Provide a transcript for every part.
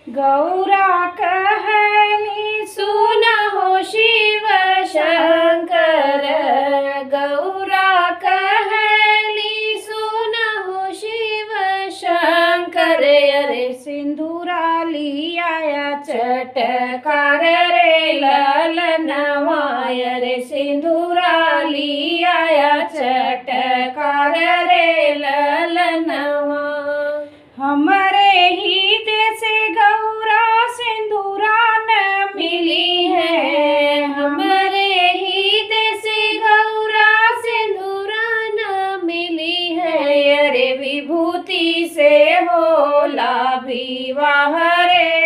गौरा कहली सुन हो शिव शंकर गौरा कहली सुन हो शिव शंकर अरे सिंदूरा लिया चटकार रे ललनवाय रे सिंदूरा लिया चटकार रे ललनवा हमारे ही देश गौरा सिंदूरा न मिली है हमारे ही देश गौरा सिंदूरा न मिली है अरे विभूति से होला विवाह रे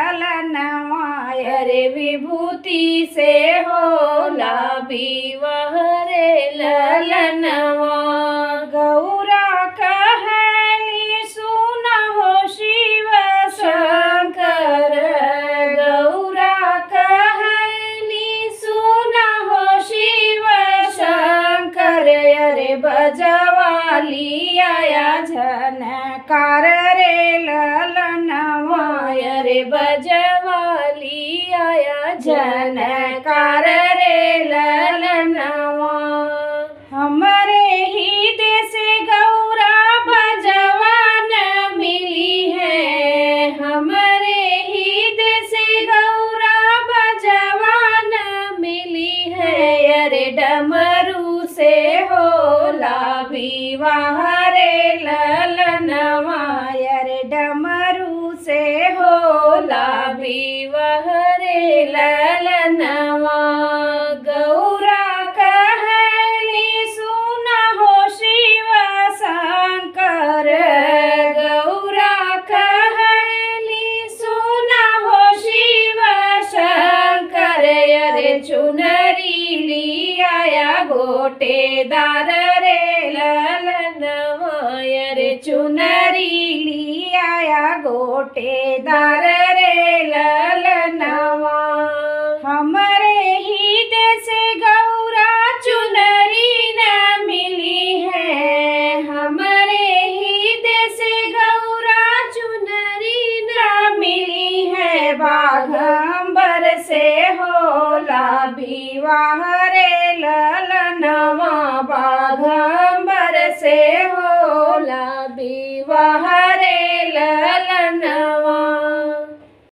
ललनवाय अरे विभूति से होला विवाह रे ललनवा गौरा कहली सुन हो शिव शंकर गौरा कहली सुन हो शिव शंकर अरे बजवाली आया झनकार रे ललनवाय रे बजवाली आया झनकार रे ललनवा हमारे ही देश गौरा बजवान मिली है हमारे ही देश गौरा बजवान मिली है अरे डमरू से होला विवाह रे ललनवा अरे डमरू से होला विवाह रे ललनवा गौरा कहली सुन हो शिव शंकर गौरा कहली सुन हो शिव शंकर अरे चुनरी लिया गोटेदार रे ललनवा अरे चुनरी लिया गोटेदार रे ललनवा हमारे ही देश गौरा चुनरी न मिली है हमारे ही देश गौरा चुनरी न मिली है बाघंबर से होला विवाह रे ललनवा बाघंबर से होला विवाह रे ललनवा